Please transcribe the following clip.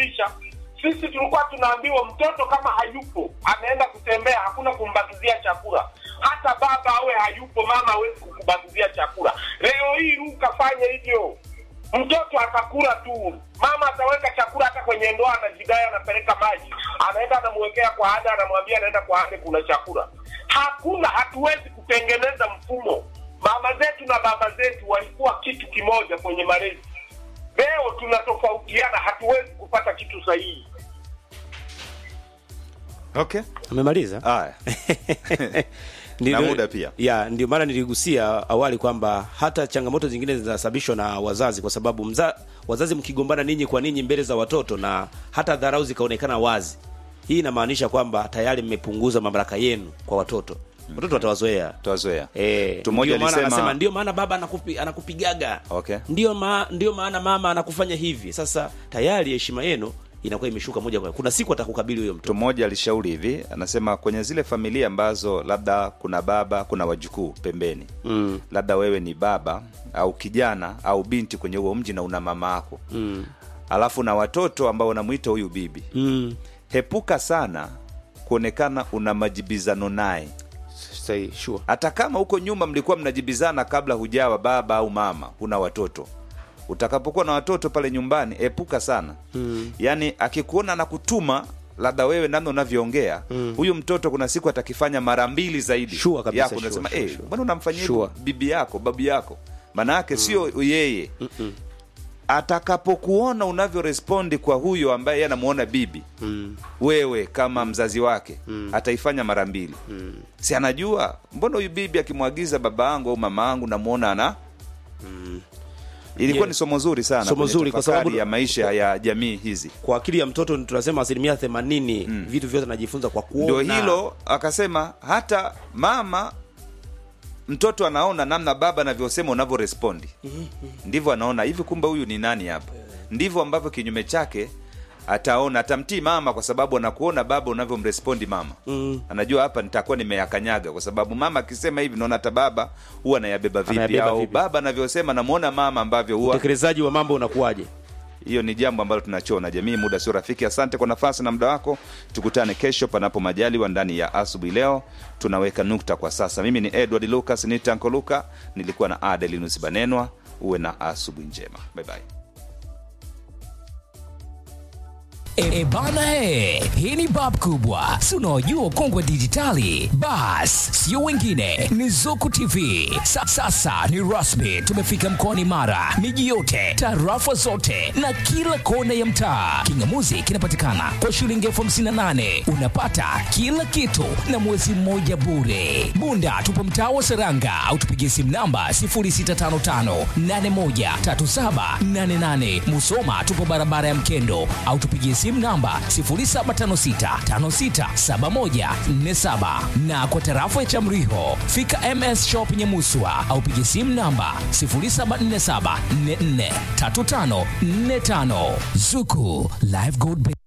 kusababisha sisi tulikuwa tunaambiwa mtoto kama hayupo anaenda kutembea hakuna kumbakizia chakula hata baba awe hayupo mama hawezi kukubakizia chakula leo hii ruka fanye hivyo mtoto atakula tu mama ataweka chakula hata kwenye ndoa anajidai anapeleka maji anaenda anamwekea kwa ada anamwambia anaenda kwa ade kuna chakula hakuna hatuwezi kutengeneza mfumo mama zetu na baba zetu walikuwa kitu kimoja kwenye malezi leo tunatofautiana hatuwezi kupata kitu sahihi okay amemaliza haya Ndio- Na muda pia. ya ndio maana niligusia awali kwamba hata changamoto zingine zinasababishwa na wazazi kwa sababu mza, wazazi mkigombana ninyi kwa ninyi mbele za watoto na hata dharau zikaonekana wazi hii inamaanisha kwamba tayari mmepunguza mamlaka yenu kwa watoto watoto watawazoea tuwazoea Eh, Mtu mmoja ndio maana alisema- anasema ndio maana baba anakupi, anakupigaga Okay. ndio, ma, ndio maana mama anakufanya hivi sasa tayari heshima yenu inakuwa imeshuka moja kwa moja kuna siku atakukabili huyo mtu mtu mmoja alishauri hivi anasema kwenye zile familia ambazo labda kuna baba kuna wajukuu pembeni mm. labda wewe ni baba au kijana au binti kwenye huo mji na una mama ako mm. alafu na watoto ambao unamwita huyu bibi mm. hepuka sana kuonekana una majibizano naye Say, sure. hata kama huko nyuma mlikuwa mnajibizana kabla hujawa baba au mama una watoto utakapokuwa na watoto pale nyumbani epuka sana mm. yaani akikuona na kutuma labda wewe namna unavyoongea huyu mtoto kuna siku atakifanya mara mbili zaidi Sure kabisa, yako sure, unasema sure, "Eh, sure." mbona unamfanyia Sure. hivyo bibi yako babu yako maana yake sio yeye atakapokuona unavyorespondi kwa huyo ambaye yeye anamuona bibi mm. wewe kama mzazi wake mm. ataifanya mara mbili mm. si anajua mbona huyu bibi akimwagiza baba yangu au mama yangu namuona ana ilikuwa Yeah. ni somo zuri sana Somo kwenye zuri kwa tafakari sababu- ya maisha ya jamii hizi kwa akili ya mtoto tunasema asilimia themanini vitu vyote anajifunza kwa kuona ndio hilo akasema hata mama mtoto anaona namna baba anavyosema unavyorespondi ndivyo anaona hivi kumbe huyu ni nani hapa ndivyo ambavyo kinyume chake ataona atamtii mama kwa sababu anakuona baba unavyomrespondi mama mm. anajua hapa nitakuwa nimeyakanyaga kwa sababu mama akisema hivi naona hata baba huwa anayabeba vipi Anayabeba au vipi. baba anavyosema namwona mama ambavyo huwa utekelezaji wa mambo unakuwaje hiyo ni jambo ambalo tunachona jamii muda sio rafiki asante kwa nafasi na muda wako tukutane kesho panapo majaliwa ndani ya asubuhi leo tunaweka nukta kwa sasa mimi ni edward lucas nitanko luka nilikuwa na adelinus banenwa uwe na asubuhi njema bye bye. E, e bana e, hii ni bab kubwa si unaojua kongwe dijitali bas sio wengine ni zuku tv Sa, sasa ni rasmi tumefika mkoani mara miji yote tarafa zote na kila kona ya mtaa kingamuzi kinapatikana kwa shilingi elfu hamsini na nane unapata kila kitu na mwezi mmoja bure bunda tupo mtaa wa seranga au tupigie simu namba 0655813788 musoma tupo barabara ya mkendo au tupigie simu namba 0756567147 na kwa tarafa ya chamriho fika ms shop nyemuswa au pigie simu namba 0747443545 zuku live gold Bank.